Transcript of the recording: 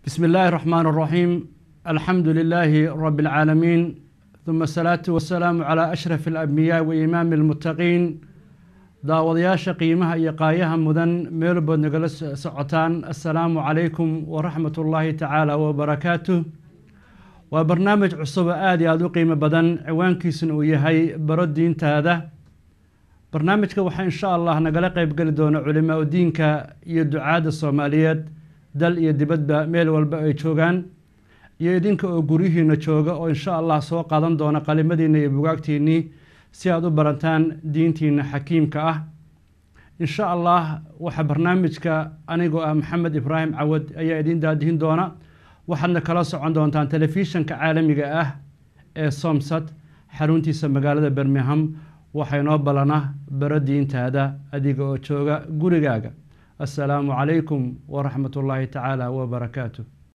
بسم الله الرحمن الرحيم الحمد لله رب العالمين ثم الصلاة والسلام على أشرف الأنبياء وإمام المتقين daawadayaasha qiimaha iyo qaayaha mudan meelbood nagala socotaan assalaamu calaykum waraxmat ullaahi tacaala wabarakaatuh waa barnaamij cusub oo aada iyo aada u qiimo badan ciwaankiisuna uu yahay baro diintaada barnaamijka waxaa insha allah nagala qeybgeli doona culimaa udiinka iyo ducaadda soomaaliyeed dal iyo dibadba meel walba ay joogaan iyo idinka oo guryihiina jooga oo insha allah soo qaadan doona qalimadiina iyo bugaagtiinnii si aada u barantaan diintiina xakiimka ah insha allah waxaa barnaamijka anigoo ah maxamed ibraahim cawad ayaa idiin daadihin doona waxaadna kala socon doontaan telefishanka caalamiga ah ee somsad xaruntiisa magaalada bermingham waxaa inoo balana baro diintaada adiga oo jooga gurigaaga assalaamu calaykum waraxmat ullaahi tacaala wabarakaatu